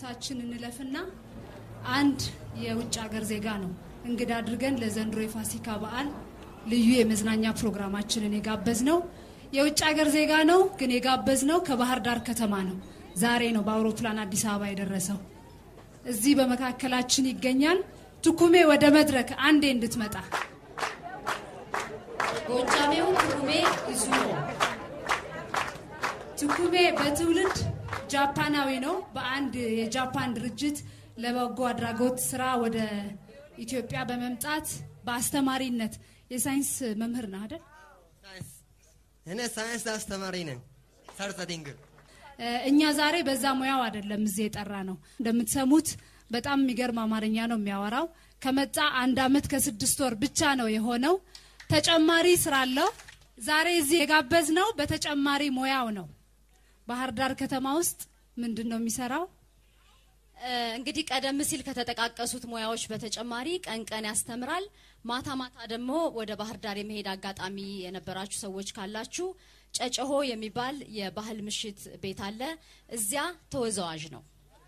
ዝግጅታችን እንለፍና አንድ የውጭ ሀገር ዜጋ ነው እንግዳ አድርገን ለዘንድሮ የፋሲካ በዓል ልዩ የመዝናኛ ፕሮግራማችንን የጋበዝ ነው። የውጭ ሀገር ዜጋ ነው፣ ግን የጋበዝ ነው ከባህር ዳር ከተማ ነው። ዛሬ ነው በአውሮፕላን አዲስ አበባ የደረሰው። እዚህ በመካከላችን ይገኛል። ትኩሜ ወደ መድረክ አንዴ እንድትመጣ ጎጃሜው ትኩሜ ይዙሮ ትኩሜ በትውልድ ጃፓናዊ ነው። በአንድ የጃፓን ድርጅት ለበጎ አድራጎት ስራ ወደ ኢትዮጵያ በመምጣት በአስተማሪነት የሳይንስ መምህር ነው አይደል? እኔ ሳይንስ አስተማሪ ነኝ። ሰርተዲንግ እ፣ እኛ ዛሬ በዛ ሙያው አይደለም እዚህ የጠራ ነው። እንደምትሰሙት በጣም የሚገርም አማርኛ ነው የሚያወራው። ከመጣ አንድ አመት ከስድስት ወር ብቻ ነው የሆነው። ተጨማሪ ስራ አለው። ዛሬ እዚህ የጋበዝ ነው በተጨማሪ ሙያው ነው። ባህር ዳር ከተማ ውስጥ ምንድን ነው የሚሰራው? እ፣ እንግዲህ ቀደም ሲል ከተጠቃቀሱት ሙያዎች በተጨማሪ ቀን ቀን ያስተምራል። ማታ ማታ ደግሞ ወደ ባህር ዳር የመሄድ አጋጣሚ የነበራችሁ ሰዎች ካላችሁ ጨጨሆ የሚባል የባህል ምሽት ቤት አለ። እዚያ ተወዛዋዥ ነው።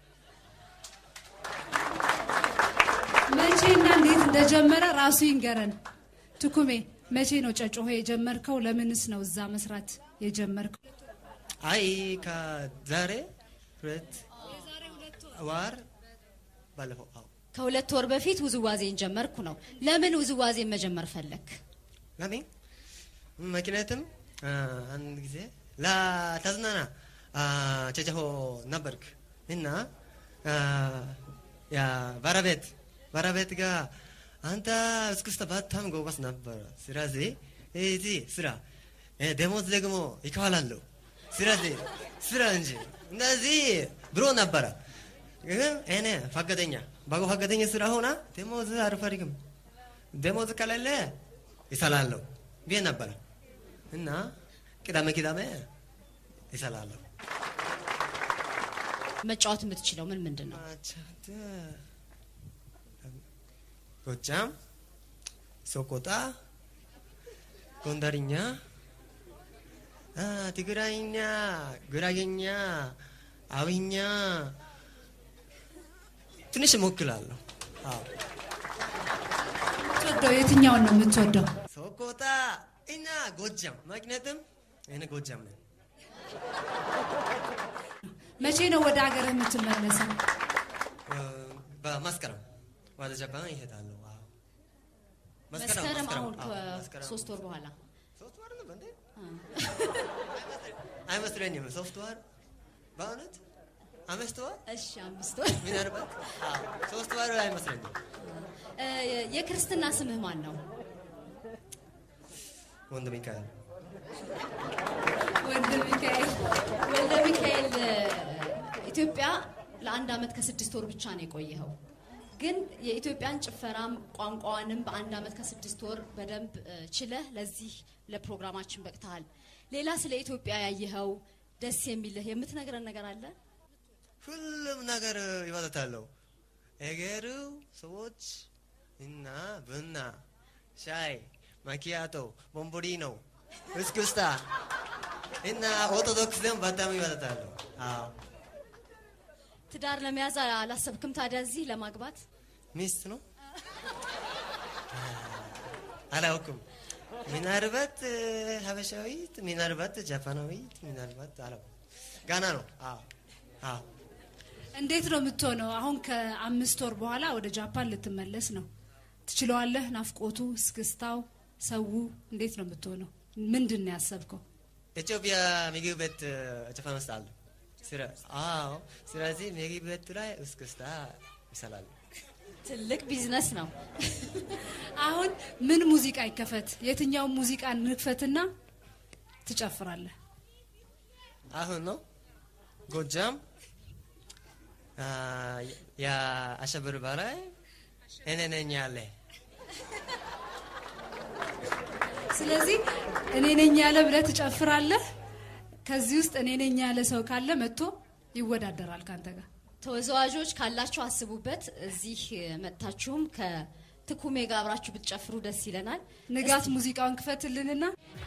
መቼና እንዴት እንደጀመረ ራሱ ይንገረን። ትኩሜ መቼ ነው ጨጮሆ የጀመርከው? ለምንስ ነው እዛ መስራት የጀመርከው? አይ ከዛሬ ሁለት ወር ባለፈው አዎ ከሁለት ወር በፊት ውዝዋዜን ጀመርኩ ነው። ለምን ውዝዋዜን መጀመር ፈለክ? ለምን ምክንያቱም አ፣ አንድ ጊዜ ለተዝናና አ፣ ጨጨሆ ነበርክ እና አ፣ ያ ባለቤት ባለቤት ጋር አንተ እስክስታ በጣም ጎበዝ ነበር። ስለዚህ እዚህ ስራ እ፣ ደሞዝ ደግሞ ይከፈላለሁ። ስለዚህ ስራ እንጂ እንደዚህ ብሎ ነበረ። ግን እኔ ፈቃደኛ በጎ ፈቃደኛ ስራ ሆና ደሞዝ አልፈልግም ደሞዝ ከሌለ ይሰላለሁ ብዬ ነበረ እና ቅዳሜ ቅዳሜ ይሰላለሁ። መጫወት የምትችለው ምን ምንድን ነው? አቻተ ጎጃም፣ ሶቆጣ፣ ጎንደርኛ፣ አ፣ ትግራይኛ፣ ጉራጌኛ፣ አዊኛ ትንሽ እሞክላለሁ። አዎ የምትወደው የትኛውን ነው የምትወደው? ሶቆጣ እና ጎጃም ምክንያቱም እኔ ጎጃም ነኝ። መቼ ነው ወደ ሀገር የምትመለሰው? እ፣ በመስከረም ወደ ጃፓን ይሄዳለሁ። አዎ መስከረም አሁን አዎ፣ መስከረም። ከሶስት ወር በኋላ ሶስት ወር ነው እንዴ? አይመስለኝም። ሶስት ወር በእውነት አምስት ወር እሺ፣ አምስት ወር። ምናልባት አዎ፣ ሶስት ወር አይመስለኝም። እ፣ የክርስትና ስምህ ማን ነው? ወንድ ሚካኤል ወንድ ሚካኤል ወልደ ሚካኤል እ፣ ኢትዮጵያ ለአንድ አመት ከስድስት ወር ብቻ ነው የቆየኸው። ግን የኢትዮጵያን ጭፈራም ቋንቋዋንም በአንድ አመት ከስድስት ወር በደንብ እ፣ ችለህ ለዚህ ለፕሮግራማችን በቅተሃል። ሌላ ስለ ኢትዮጵያ ያየኸው ደስ የሚልህ የምትነግረን ነገር አለ? ሁሉም ነገር ይወጣታለሁ። እገሩ ሰዎች እና ቡና፣ ሻይ፣ ማኪያቶ፣ ቦምቦሊኖ፣ እስክስታ እና ኦርቶዶክስ ደም በጣም ይወጣታለሁ። አዎ ትዳር ለመያዝ አላሰብክም ታዲያ እዚህ ለማግባት? ሚስት ነው አላውቅም። ምናልባት እ፣ ሀበሻዊት፣ ምናልባት ጃፓናዊት፣ ምናልባት አላውቅም። ጋና ነው። አዎ አዎ እንዴት ነው የምትሆነው? አሁን ከአምስት ወር በኋላ ወደ ጃፓን ልትመለስ ነው። ትችለዋለህ? ናፍቆቱ፣ እስክስታው፣ ሰው እንዴት ነው የምትሆነው? ምንድን ነው ያሰብከው? ኢትዮጵያ ምግብ ቤት እ፣ ጃፓን ውስጥ አለ። ስለ አዎ፣ ስለዚህ ምግብ ቤቱ ላይ እስክስታ ይሰላል። ትልቅ ቢዝነስ ነው። አሁን ምን ሙዚቃ ይከፈት? የትኛውን ሙዚቃ እንክፈትና ትጨፍራለህ? አሁን ነው ጎጃም አ፣ የአሸብር በላይ እኔ ነኝ ያለ ስለዚህ እኔ ነኝ ያለ ብለህ ትጨፍራለህ። ከዚህ ውስጥ እኔ ነኝ ያለ ሰው ካለ መጥቶ ይወዳደራል ካንተ ጋር። ተወዛዋዦች ካላችሁ አስቡበት። እዚህ መጥታችሁም ከ ትኩሜ ጋር አብራችሁ ብትጨፍሩ ደስ ይለናል። ንጋት ሙዚቃውን ክፈትልንና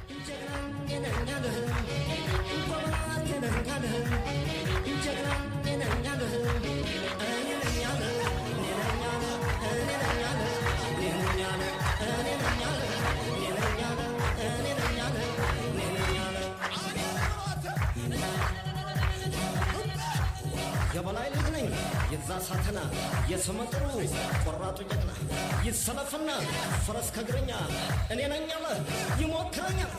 የበላይ ልጅ ነኝ የዛ ሳተና የስመጥሩ ቆራጡ ጀግና ይሰለፍና ፈረስ ከእግረኛ እኔ ነኝ አለ ይሞክረኛል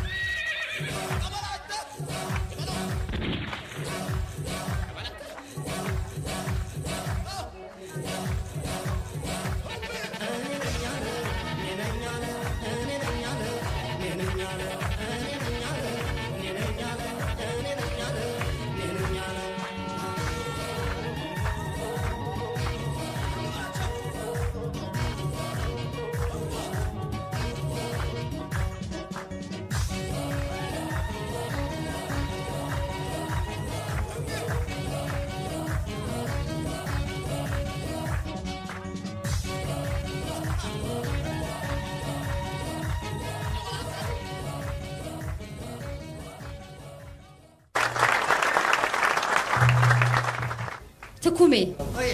ትኩሜ ኦይ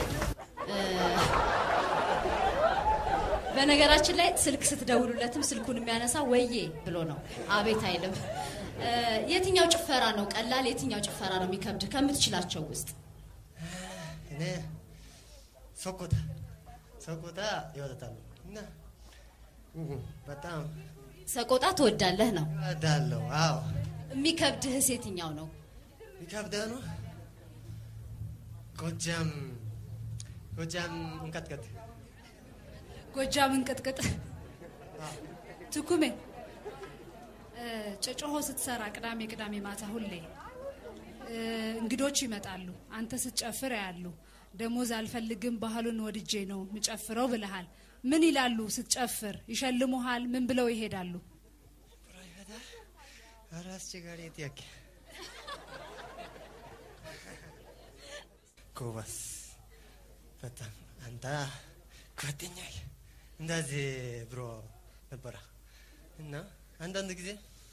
በነገራችን ላይ ስልክ ስትደውሉለትም ስልኩን የሚያነሳ ወዬ ብሎ ነው፣ አቤት አይልም። እ፣ የትኛው ጭፈራ ነው ቀላል፣ የትኛው ጭፈራ ነው የሚከብድ ከምትችላቸው ውስጥ? እኔ ሶኮታ ሶኮታ ይወጣታሉ እና እህ፣ በጣም ሰቆጣ ትወዳለህ ነው። እወዳለሁ። አዎ የሚከብድህስ የትኛው ነው? ይከብዳል ነው። ጎጃም ጎጃም እንቀጥቀጥ ጎጃም እንቅጥቅጥ ትኩሜ እ፣ ጨጮሆ ስትሰራ ቅዳሜ ቅዳሜ ማታ ሁሌ እ፣ እንግዶች ይመጣሉ። አንተ ስትጨፍር ያሉ ደሞዝ አልፈልግም ባህሉን ወድጄ ነው ምጨፍረው ብለሃል። ምን ይላሉ ስትጨፍር? ይሸልሙሃል? ምን ብለው ይሄዳሉ? ኧረ አስቸጋሪ ጥያቄ። ጎበዝ በጣም አንተ ጓደኛዬ እንደዚህ ብሎ ነበረ እና አንዳንድ ጊዜ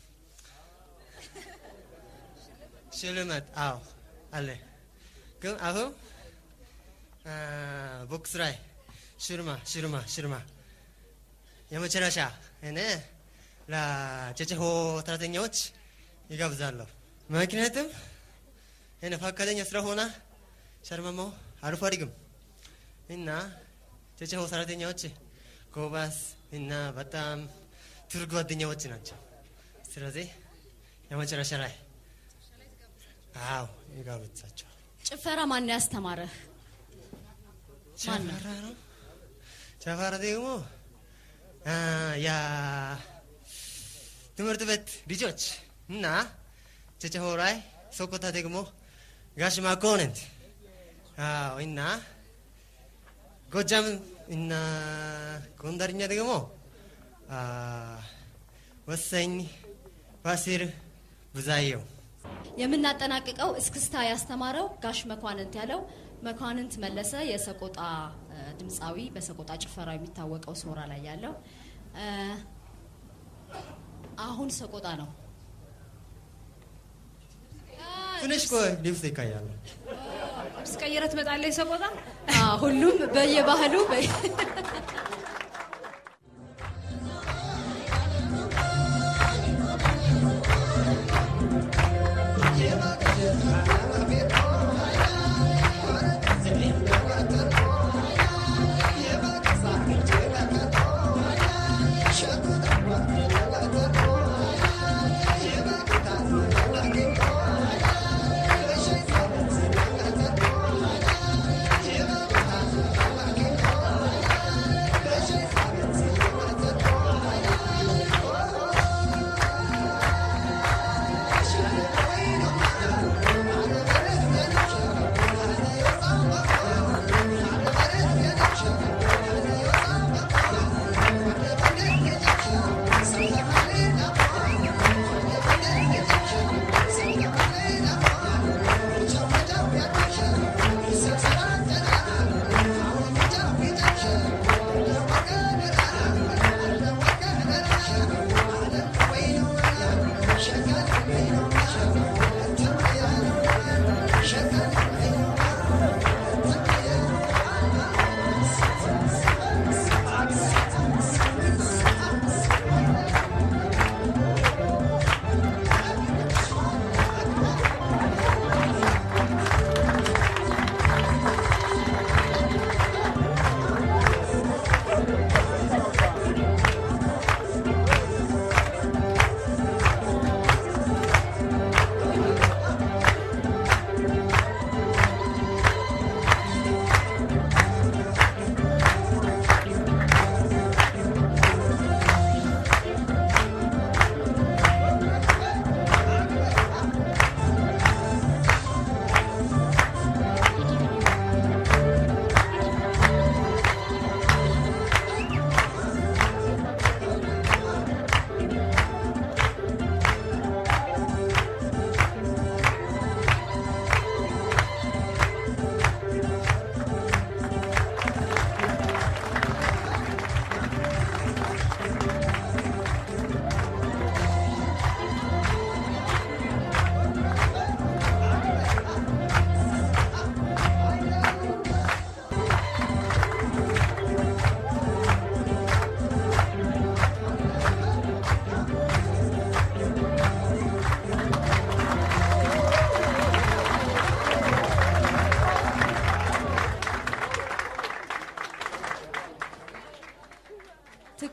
ሽልማት አዎ አለ። ግን አሁን አ፣ ቦክስ ላይ ሽልማ ሽልማ ሽልማ የመጨረሻ እኔ ለጨጨሆ ሰራተኛዎች ይጋብዛለሁ። ምክንያቱም እኔ ፈቃደኛ ስለሆነ ሸርመማው አልፈልግም እና ጨጨሆ ሰራተኛዎች ጎበዝ እና በጣም ጥሩ ጓደኛዎች ናቸው። ስለዚህ የመጨረሻ ላይ አዎ ይጋብዛቸዋል። ጭፈራ ማን ያስተማረህ? ማን ነው? ጨፈራ ነው። ጨፈራ ደግሞ አ፣ ያ ትምህርት ቤት ልጆች እና ጨጨሆ ላይ ሶኮታ ደግሞ ጋሽ ማኮነንት አዎ እና ጎጃም እና ጎንደርኛ ደግሞ አ፣ ወሰኝ ፋሲል ብዛየው የምናጠናቅቀው እስክስታ ያስተማረው ጋሽ መኳንንት ያለው መኳንንት መለሰ የሰቆጣ እ፣ ድምፃዊ በሰቆጣ ጭፈራው የሚታወቀው ሶራ ላይ ያለው እ፣ አሁን ሰቆጣ ነው። ትንሽ ቆይ ልብስ ይቀያሉ። ልብስ ቀይረ ትመጣለህ ሰቆጣ አ፣ ሁሉም በየባህሉ በ- Yeah.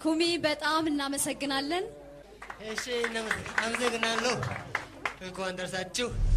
ኩሚ በጣም እናመሰግናለን። እሺ፣ አመሰግናለሁ። እንኳን ደርሳችሁ